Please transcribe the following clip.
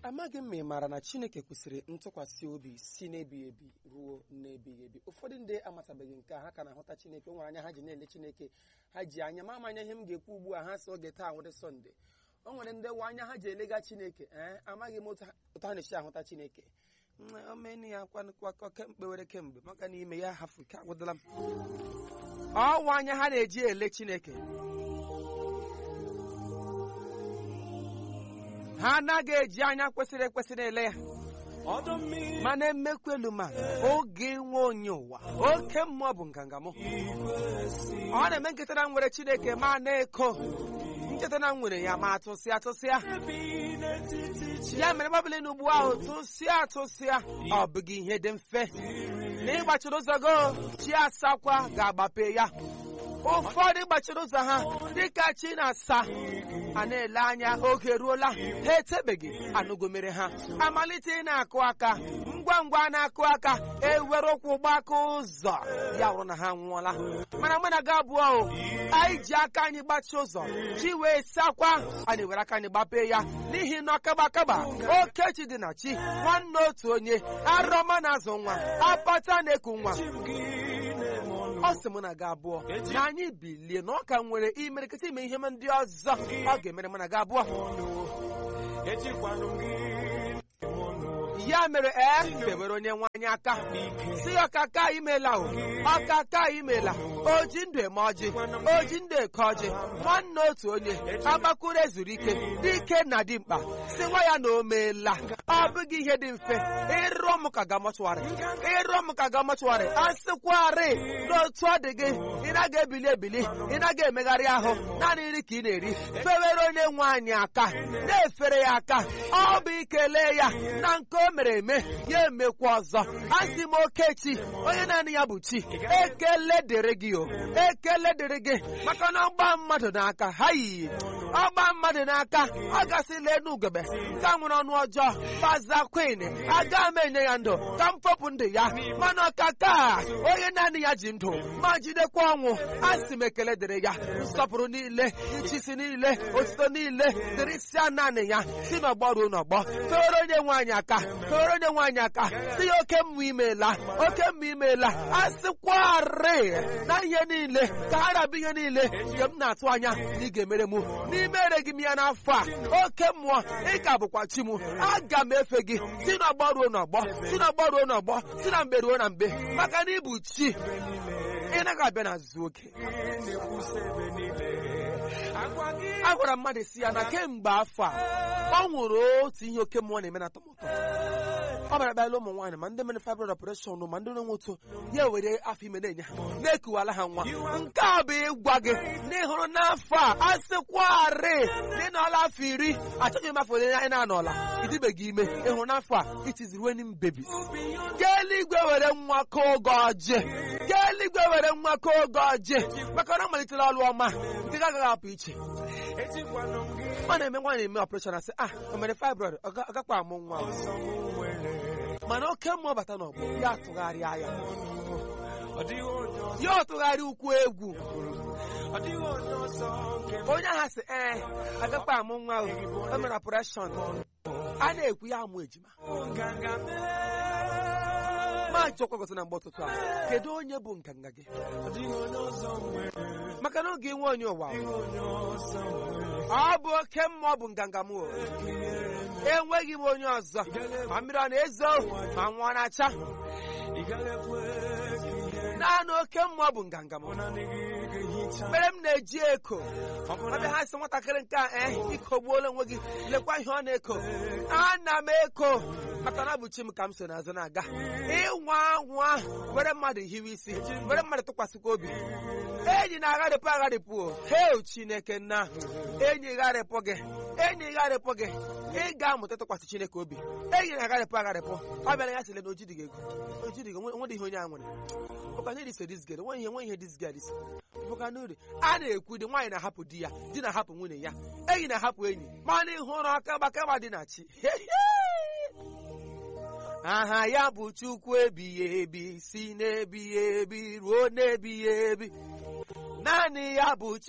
amaghị m ma ị maara na chineke kwesịrị ntụkwasị obi si n'ebighị ebi ruo n'ebighị ebi ụfọdụ ndị amatabeghị nke a ha ka na-ahụta chineke o nwere anya ha ji na-ele chineke ha ji anya ma amanya ihe m ga-ekwu ugbu a ha si oge taa nwere sọnde o nwere ndị nwe anya ha ji elega chineke ee amaghị m otu ha otu ha na-esi ahụta chineke Mm, omenu ya kwakọ kemgbe were kemgbe maka na ime ya hafụ ike agwụdala m ọnwa anya ha na-eji ele chineke ha anaghị eji anya kwesịrị ekwesị na-ele ya ọdọ mmiri mana emekwa elu ma oge nwe onye ụwa oke mmụọ bụ nganga m ọ na-eme nketa na m nwere chineke ma na-eko nketa na m nwere ya ma atụsịa atụsịa bi n'etiti ya mere gbabili n'ugbu ahụ tụsịa atụsịa ọ bụghị ihe dị mfe na ịgbachiri ụzọ go chi asakwa ga-agbape ya ụfọdụ gbachiri ụzọ ha dịka chi na-asa a na-ele anya oge ruola ha etebeghị anụgomere ha amalite ị na-akụ aka ngwa ngwa na-akụ aka ewere ụkwụ gbaka ụzọ ya wụrụ na ha nwụọla mana mụ na gị abụọ o anyị ji aka anyị gbachi ụzọ chi wee sakwa anyị were aka anyị gbapee ya n'ihi na ọkaba akaba okechi dị na chi nwanne otu onye arọma na-azụ nwa apata na-eku nwa ọ sị mụ na gị abụọ na anyị bilie na ọ ka nwere imerikịta ime ihe ndị ọzọ ọ ga-emere mụ na gị abụọ ejikwanụ gị ya mere ee debere onye nwaanyị aka si ya ọkaka imela o ọkaka imela oji ndụ eme ọjị oji ndụ eke ọjị nwanne otu onye agbakụrụ ezuru ike dike na dimkpa si nwa ya na o meela ọ bụghị ihe dị mfe ịrụọ m ka ga mọchụwarị ịrụọ m ka ga mọchụwarị a sịkwarị n'otu ọ dị gị ị naghị ebili ebili ị naghị emegharị ahụ naanị nri ka ị na-eri fewere onye nwe anyị aka na-efere ya aka ọ bụ ikele ya na nke o mere eme ya emekwa ọzọ asị m okechi onye naanị ya bụ chi ekele dịrị gị o ekele dịrị gị maka na ọgba mmadụ n'aka ha yiyi ọgba mmadụ n'aka ọ gasịla enu ugebe nke a nwere ọnụ ọjọọ baza kwin aga m enye ya ndụ ka m fọpụ ndụ ya mana ọkaka onye naanị ya ji ndụ ma jidekwa ọnwụ asị m ekele dịrị ya nsọpụrụ niile nchisi niile otuto niile dịrị sia naanị ya si n'ọgbọ ruo n'ọgbọ fewere onye nwaanyị aka fewere onye nwaanyị aka si ya oke mmụ imeela oke mmụ imeela asịkwarị na ihe niile ka ha rabụ ihe niile nke m na-atụ anya na ị ga-emere m n'ime ereghị m ya n'afọ a oke mmụọ ị ka bụkwa chi m aga m efe gị si n'ọgbọ ruo n'ọgbọ si n'ọgbọ ruo n'ọgbọ si na mgbe ruo na mgbe maka na ịbụ chi ị naghị abịa na zuo oke agwa gị a gwara mmadụ si ya na kemgbe afọ a ọ nwụrụ otu ihe oke mmụọ na-eme na atọmụtọ ọ bịara bịala ụmụ nwaanyị ma ndị mere fibroid operation ma ndị na-enwe otu ya were afọ ime na-enye ha na-ekuwala ha nwa nke a bụ ịgwa gị na ịhụrụ n'afọ a a sịkwarị na ị nọọla afọ iri achọghị m afọ ole anyị na-anọla ịdịbeghị ime ịhụrụ n'afọ a it is raining babies ka eluigwe were nwa ka oge ọjị ka eluigwe were nwa ka oge ọjị maka na ọ malitela ọlụ ọma nke gị agaghị apụ iche ejikwanụ gị ọ na-eme nwaanyị eme ọpụreshọn asị ah o mere fibroid ọ ga- ọ gakwa amụ nwa o." ọzọ m nwere mana oke mmụọ bata n'ọgbọ ya atụgharịa ya ọ dịghị onye ọzọ ya ọtụgharị ukwu egwu ọ dịghị onye ọzọ nke m onye ahụ sị ee agakwa amụ nwa o o mere ọpụreshọn a na-ekwu ya amụ ejima nganga ma chọkwa gosi na mgbe ụtụtụ a kedu onye bụ nganga gị ọ dịghị onye ọzọ nwere maka na oge nwe onye ụwa o. onye ọzọ nwere ọ bụ oke mmụọ bụ nganga m o enweghị m onye ọzọ ma mmiri ọ na-ezo ma nwa ọ na-acha ị gaghị ekwe ka ihe naanị oke mmụọ bụ nganga m naanị gị ga-ehicha mere m na-eji eko ọ bụrụ ọbịa ha sị nwatakịrị nke a ee ikogbuola onwe gị lekwa ihe ọ na-eko ana m eko maka na ọ bụ chi m ka m so n'azụ na-aga ịnwa anwa were mmadụ hiwe isi were mmadụ tụkwasịkwa obi enyi na-agharịpụ agharịpụ o heo chineke nna enyi gharịpụ gị enyi gharịpụ gị ị ga-amụta ịtụkwasị chineke obi enyi na-agharịpụ agharịpụ ọ bịara ya sịle na ojidighị ego ojidighị onwedị ihe onye a nwere ụka nye dise dis gere nwe ihe nwe ihe dis gere disi bụka n'uri a na-ekwu dị nwaanyị na-ahapụ di ya di na-ahapụ nwunye ya enyi na-ahapụ enyi mana ịhụ ụra aka gbakagba dị na chi aha ya bụ chukwu ebighị ebi si n'ebighị ebi ruo n'ebighị ebi naanị ya bụ